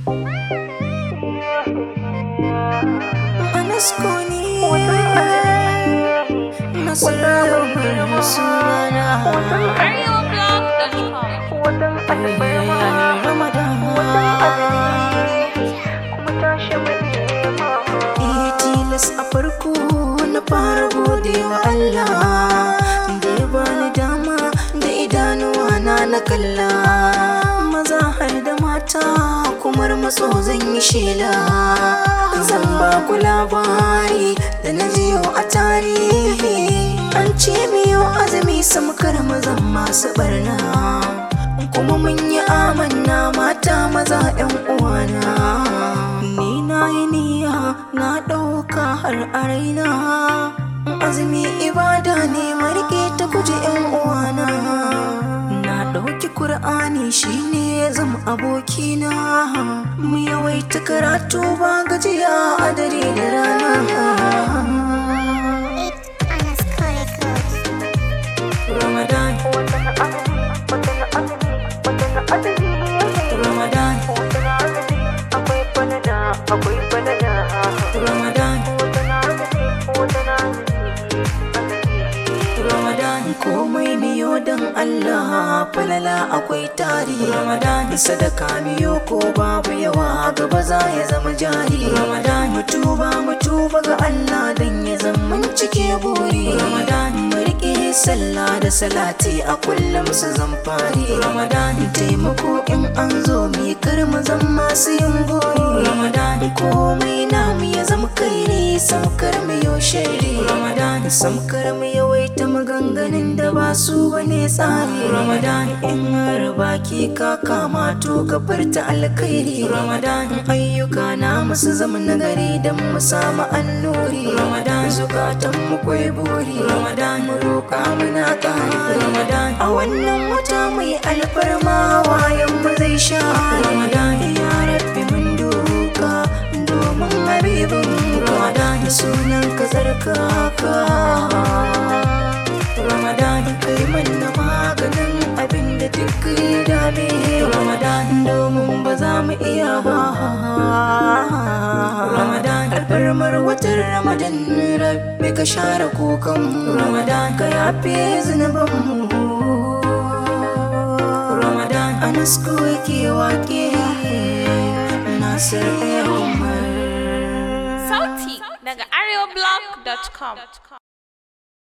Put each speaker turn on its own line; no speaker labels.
Anaskoni Nasarar sunana
arewablog.com
Iya tilas a farko na fara gode wa Allah da ya bani dama da idanuwa na na kalla maza har da mata kumar matso zan yi shela zan ba ku labari da na jiyo a tarihi an ce miyo azumi samkar mazan masu barna kuma mun yi amanna mata maza 'yan uwana ni na yi niyya na ɗauka har a raina azumi ibada ne marike ta guji 'yan uwana na ɗauki kur'ani shine ya zama abokina mu yawaita karatu ba gajiya a dare da rana Ramadan Ramadan Ramadan Ramadan komai miyo don Allah falala akwai tari Ramadan sadaka miyo ko babu yawa gaba za ya zama jari Ramadan mutuba mutuba ga Allah dan ya zama cike buri Ramadan mu rike sallah da salati a kullum su zamfari Ramadan taimako in an zo mi kar mu zan masu yin gori Ramadan komai namu ya zama kairi samkar mu yau shari Ramadan samkar mu yawaita maganganun da ba su bane tsari Ramadan in har baki ka kama to ka furta alkhairi Ramadan ayyuka na musu zama nagari dan mu samu annuri Ramadan zukatan mu kwai buri Ramadan mu roƙa muna ƙari Ramadan a wannan wata mai alfarma wayan mu zai sha Ramadan ya rabbi mun duka domin habibin Ramadan sunan ka tsarkaka Ramadan kai manna maganin abin da duk ya dame Ramadan domin ba za mu iya ba Ramadan alfarmar watan Ramadan rabbi ka share kukan Ramadan ka yafe zunuban mu Ramadan anasko yake wake Nasir Umar
sauti daga arewablog.com